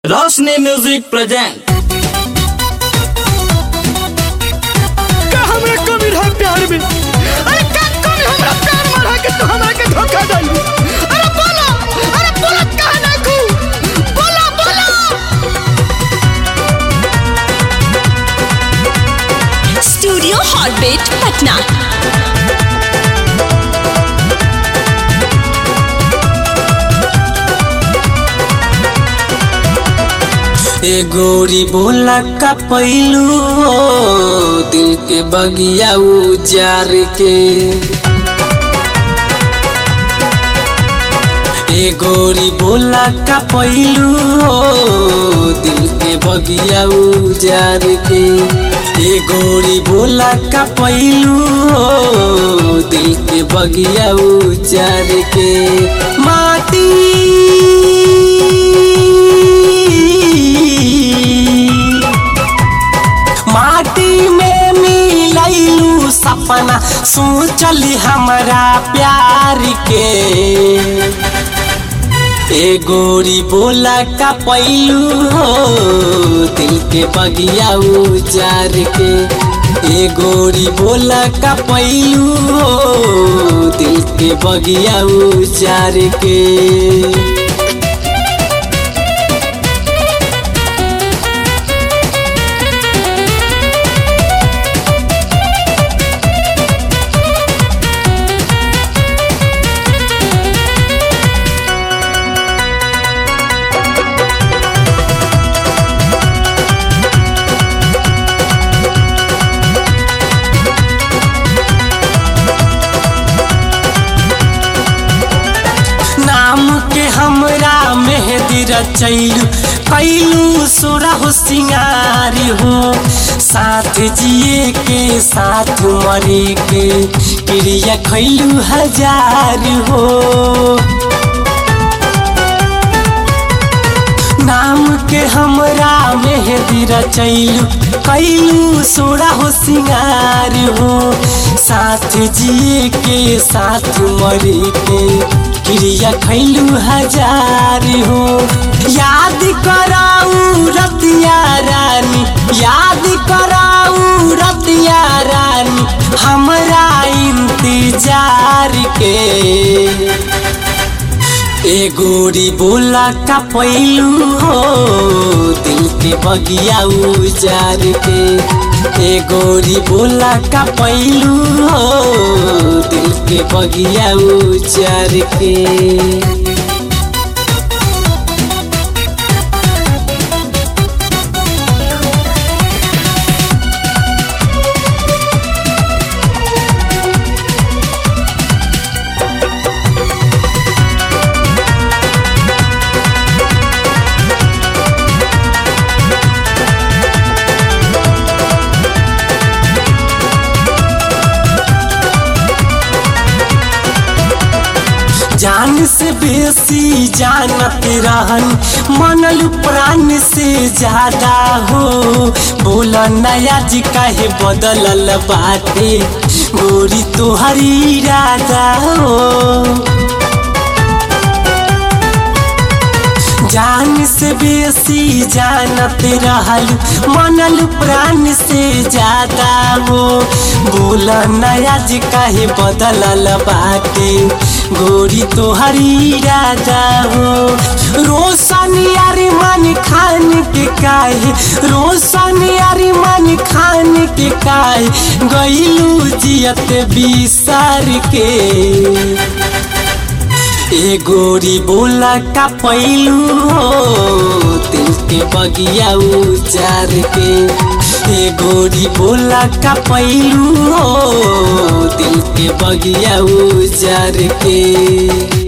रोशनी music present का हमरा कमी रहा प्यार में अरे का कमी हमरा प्यार में रहा कि तू हमरा के धोखा दई अरे बोला अरे बोला काहे ना कू बोला बोला स्टूडियो हॉटबेट पटना ए गोरी बोला का पैलू दिल के बगिया उजार के ए गोरी बोला का पैलू दिल के बगिया उजार के ए गोरी बोला का पैलू दिल के बगिया उजार के माटी माटी में मिलैलू सपना सोचली हमारा प्यार के ए गोरी बोला का पैलू हो दिल के बगिया उजार के ए गोरी बोला का पैलू हो दिल के बगिया उजार के नाम के हमरा मेहदी रचैलू कैलू सोरा हो सिंगारी हो साथ जिए के साथ मरे के क्रिया खैलू हजार हो नाम के हमरा मेहदी रचैलू कैलू सोरा हो सिंगार हो साथ जिए के साथ मरे के क्रिया खैलू हजार हो याद कराऊ रतिया रानी याद कराऊ रतिया रानी हमरा इंतजार के ए गोरी बोला का पैलू हो दिल के बगिया उजार के ए गोरी बोला का पैलू हो दिल के बगिया उजार के जान से बेसी जानत रहन मनल प्राण से ज्यादा हो बोल नया जी काहे बदलल बाटे गोरी तोहरी इरादा हो जान से बेसी जानत रहल मनल प्राण से ज्यादा हो बोल नया जी काहे बदलल बाटे गोरी तोहरी इरादा हो रोशन यारी मन खान के काहे रोशन यारी मन खान के काहे गईलू जियत बिसार के ए गोरी बोला का पैलू हो दिल के बगिया उजार के ए गोरी बोला का पैलू हो दिल के बगिया उजार के